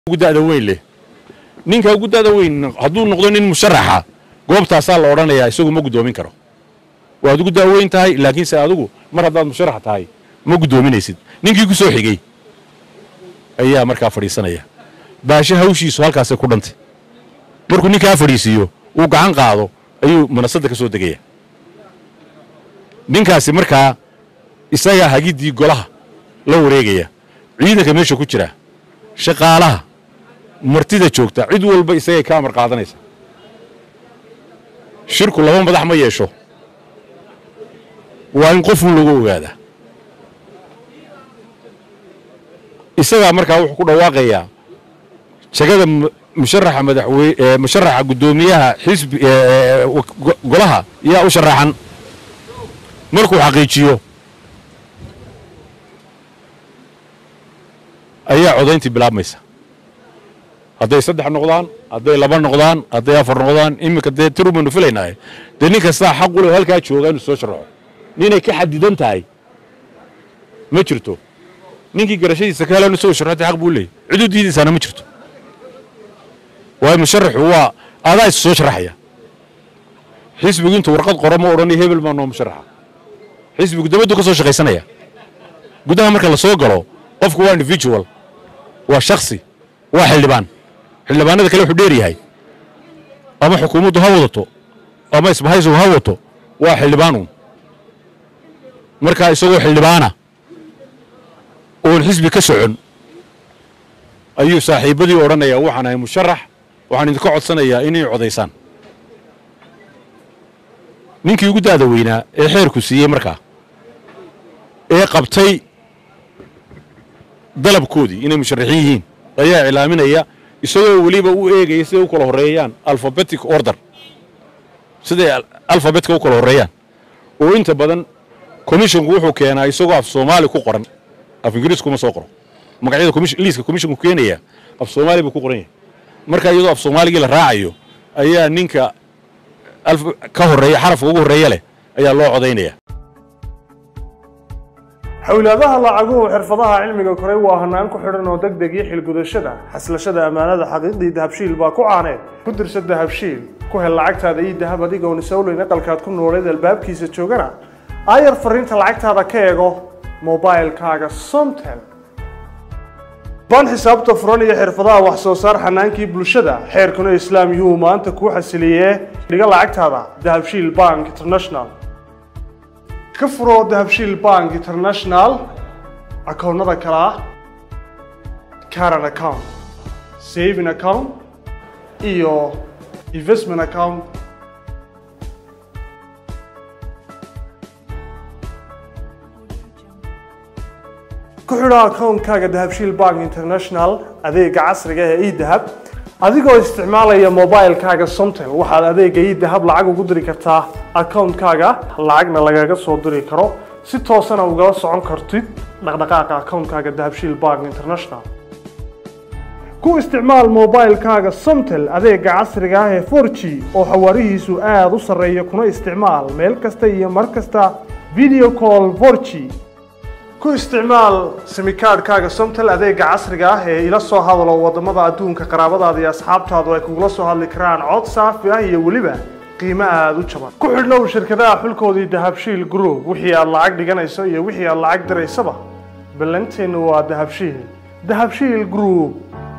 gudada weyn leh ninka gudada weyn hadduu noqdo nin musharaxa goobtaasaa la odhanayaa isagu ma guddoomin karo waad ugu daaweyn tahay laakiinse adigu mar haddaad musharax tahay ma guddoominaysid ninkii ku soo xigey ayaa markaa fadhiisanaya baashe hawshiisu halkaasay ku dhantay markuu ninkaa fadhiisiiyo uu gacan qaado ayuu manasadda ka soo degaya ninkaasi markaa isagaa hagiddii golaha la wareegaya ciidanka meesha ku jira shaqaalaha martida joogta cid walba isagay ka amar qaadanaysa shirku laba madax ma yeesho waa in qofun lagu ogaadaa isagaa markaa wuxuu ku dhawaaqayaa jagada musharaxa madaxweye musharaxa guddoomiyaha xisbi golaha yaa u sharaxan markuu xaqiijiyo ayaa codayntii bilaabmaysa hadday saddex noqdaan hadday laba noqdaan hadday afar noqdaan iminka dee tiru baynu filaynaaye dee nin kastaa xaq u leh halkaa jooga inuu soo sharaxo ninay ka xadidan tahay ma jirto ninkii garashadiisa ka helan isagoo sharxatay xaq buu leeyay cid u diidaysaana ma jirto waayo musharaxu waa adaa is soo sharaxaya xisbigu intuu warqad qoro ma odhanay hebel baa noo musharaxa xisbigu dabaddu ka soo shaqaysanaya gudaha marka la soo galo qofku waa individual waa shaksi waa xildhibaan xildhibaanada kale wuxuu dheer yahay ama xukuumaddu ha wadato ama isbahaysigu ha wato waa xildhibaanuun markaa isagoo xildhibaana oon xisbi ka socon ayuu saaxiibbadii odhanayaa waxaan ahay musharax waxaan idinka codsanayaa inay codaysaan ninkii ugu daada weynaa ee xeerku siiyey markaa ee qabtay dalabkoodii inay musharaxiin yihiin ayaa iclaaminaya isagoo weliba u eegaya siday u kala horreeyaan alphabetic order siday alfabetka u kala horreeyaan oo inta badan commisshonku wuxuu keenaa isagoo af soomaali ku qoran af ingiriis kuma soo qoro magacyada liiska commisshonku keenaya af soomaali buu ku qoran yahay marka iyadoo af soomaaligii la raacayo ayaa ninka ka horreeya xarafka ugu horreeya leh ayaa loo codaynaya xawlaadaha lacaguhu xirfadaha cilmiga koray waa hanaan ku xidhan oo deg deg iyo xilgudashada xaslashada ammaanada xaqiiqdii dahabshiil baa ku caaneed ku dirsa dahabshiil ku hel lacagtaada iyo dahab adigoon isawleyn aqalkaad ku nooleed albaabkiisa joogana aayar fariinta lacagtaada ka eego mobailkaaga somtel baan xisaabta furan iyo xirfadaha wax soo saar xanaankii bulshada xeerkuna islaam yuhuu maanta kuu xasiliyee dhiga lacagtaada dahabshiil bank international ka furo dahabshiil bank international akoonnada kale ah caran account saving account iyo investment account ku xidho akoonkaaga dahabshiil bank international adeega casriga ee edahab adigoo isticmaalaya mobilkaaga somtel waxaad adeega idahab lacag ugu diri kartaa akoonkaaga lacagna lagaga soo diri karo si toosana ugala socon kartid dhaqdhaqaaqa akoonkaaga dahabshiil bank international ku isticmaal mobilkaaga somtel adeega casriga ah ee for g oo xawaarihiisu aada u sarreeya kuna isticmaal meel kasta iyo mar kasta video call for g ku isticmaal simikaadhkaaga somtel adeega casriga ah ee ila soo hadalo waddamada adduunka qaraabadaada iyo asxaabtaadu ay kugula soo hadli karaan cod saafi ah iyo weliba qiimo aada u jaban ku xidhnow shirkadaha xulkoodii dahabshiil group wixii aad lacag dhiganayso iyo wixii aad lacag diraysaba ballanteennu waa dahabshiil dahabshiil group